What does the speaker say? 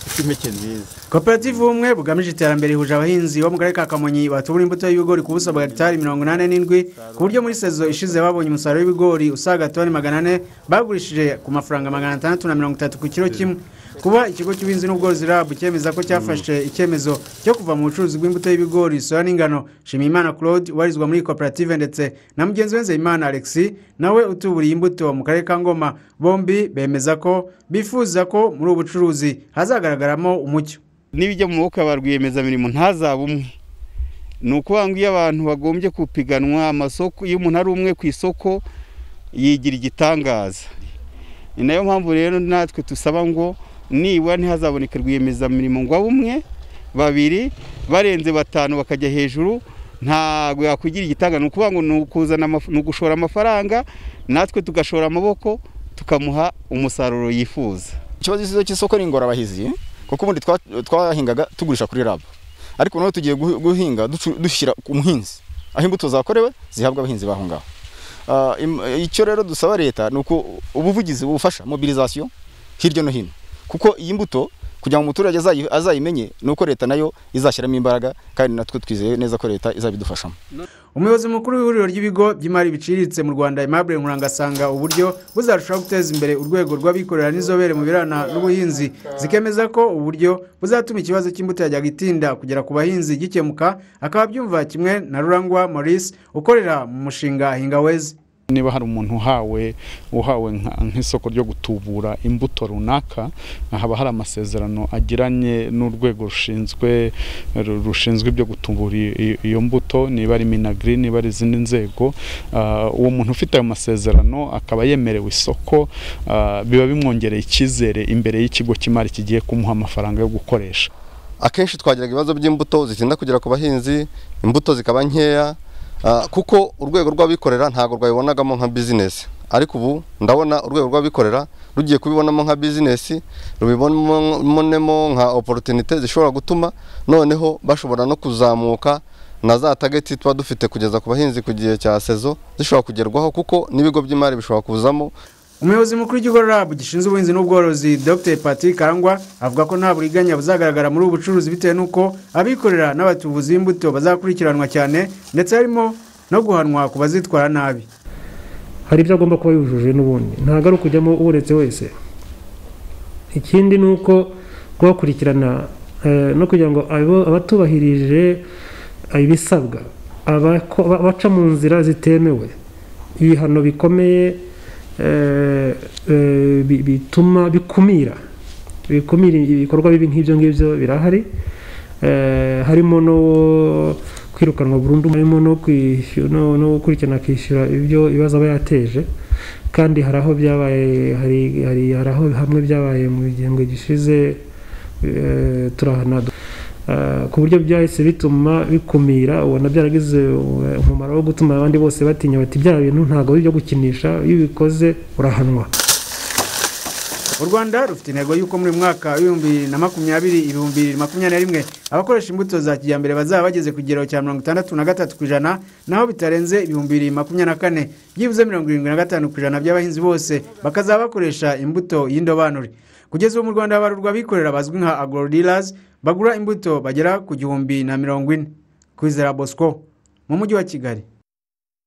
ifite impeke nziza koperative ubumwe bugamije iterambere ihuje abahinzi bo mu karere ka kamonyi batubura imbuto y'ibigori ku buso bwa hegitari mirongo inani n'indwi ku buryo muri sezo ishize babonye umusaruro w'ibigori usaga toni magana ane bagurishije ku mafaranga magana atandatu na mirongo itatu ku kiro kimwe kuba ikigo cy'ubuhinzi n'ubworozi rabu cyemeza ko cyafashe icyemezo cyo kuva mu bucuruzi bw'imbuto y'ibigori soya n'ingano shimiyimana claude ubarizwa muri iyi koperative ndetse na mugenzi we nzeyimana alexis nawe utuburiye imbuto mu karere ka ngoma bombi bemeza ko bifuza ko muri ubu bucuruzi hazagaragaramo umucyo n'ibijya mu maboko ya ba rwiyemezamirimo ntazabe umwe ni ukuvuga ngo iyo abantu bagombye kupiganwa amasoko iyo umuntu ari umwe ku isoko yigira igitangaza ni nayo mpamvu rero natwe dusaba ngo nibura ntihazaboneke rwiyemezamirimo ngo abe umwe babiri barenze batanu bakajya hejuru ntabwo yakwigira igitangaza ni ukuvuga ngo ni ukuzana amaf- ni ugushora amafaranga natwe tugashora amaboko tukamuha umusaruro yifuza ikibazo cy'isoko- cy'isoko ni ingorabahizi kuko ubundi twa- twahingaga tugurisha kuri rabo ariko noneho tugiye guhi- guhinga ducu- dushyira ku muhinzi aho imbuto zakorewe zihabwa abahinzi baho ngaho Ah, im- icyo rero dusaba leta ni uko ubuvugizi bufasha mobilisation hirya no hino kuko iyi mbuto kugira ngo umuturage azayi- azayimenye ni uko leta nayo izashyiramo imbaraga kandi natwe twizeye neza ko leta izabidufashamo umuyobozi mukuru w'ihuriro ry'ibigo by'imari biciriritse mu rwanda aimable nkuranga asanga uburyo buzarushaho guteza imbere urwego rw'abikorera n'inzobere mu birana n'ubuhinzi zikemeza ko uburyo buzatuma ikibazo cy'imbuto yajyaga itinda kugera ku bahinzi gikemuka akaba abyumva kimwe na rurangwa maurice ukorera mu mushinga hingawezi niba hari umuntu uhawe uhawe nka- nk'isoko ryo gutubura imbuto runaka haba hari amasezerano agiranye n'urwego rushinzwe ru- rushinzwe ibyo gutubura i- i- iyo mbuto niba ari minagiri niba ari izindi nzego ah, uwo muntu ufite ayo masezerano akaba yemerewe isoko ah, biba bimwongereye icyizere imbere y'ikigo cy'imari kigiye kumuha amafaranga yo gukoresha akenshi twagiraga ibibazo by'imbuto zitinda kugera ku bahinzi imbuto zikaba nkeya ah, kuko urwego rw'abikorera ntabwo rwabibonagamo nka bizinesi ariko ubu ndabona urwego rw'abikorera rugiye kubibonamo nka bizinesi rubibonemo nka oporutinite zishobora gutuma noneho bashobora no kuzamuka na za tageti tuba dufite kugeza ku bahinzi ku gihe cya sezo zishobora kugerwaho kuko n'ibigo by'imari bishobora kuzamo umuyobozi mukuru w'ikigo rab gishinzwe ubuhinzi n'ubworozi dr patrick karangwa avuga ko nta buriganya buzagaragara muri ubu bucuruzi bitewe n'uko abikorera n'abatubuzi b'imbuto bazakurikiranwa cyane ndetse harimo no guhanwa ku bazitwara nabi hari ibyo agomba kuba yujuje n'ubundi ntabwo ari ukujyamo uretse wese ikindi ni uko guhakurikirana eh, no kugira ngo abo- abatubahirije ibisabwa abako- ba- baca mu nzira zitemewe ibihano bikomeye eh, eh, bi- bituma bikumira bikumira ibikorwa bibi nk'ibyo ngibyo birahari Eh, harimo no kwirukanwa burundu harimo no kwishyura no- no gukurikirana akishyura ibyo ibibazo aba yateje kandi hari aho byabaye hari hari hari aho hamwe byabaye mu gihembwe gishize eh, turahana Eh, ku buryo byahise bituma bikumira ubona byaragize eh, umumaro wo gutuma abandi bose batinya bati bya bintu ntabwo ari ibyo gukinisha iyo ubikoze urahanwa u rwanda rufite intego y'uko muri uyu mwaka w'ibihumbi bibiri na makumyabiri ibihumbi bibiri makumyabiri na rimwe abakoresha imbuto za kijyambere bazaba bageze ku kigero cya mirongo itandatu na gatatu ku ijana naho bitarenze ibihumbi bibiri makumyabiri na kane byibuze mirongo irindwi na gatanu ku ijana by'abahinzi bose bakazaba bakoresha imbuto y'indobanure kugeza ubu mu rwanda habarurwa abikorera bazwi nka agro dealers bagura imbuto bagera ku gihumbi na mirongo ine kwizera bosco mu mujyi wa kigali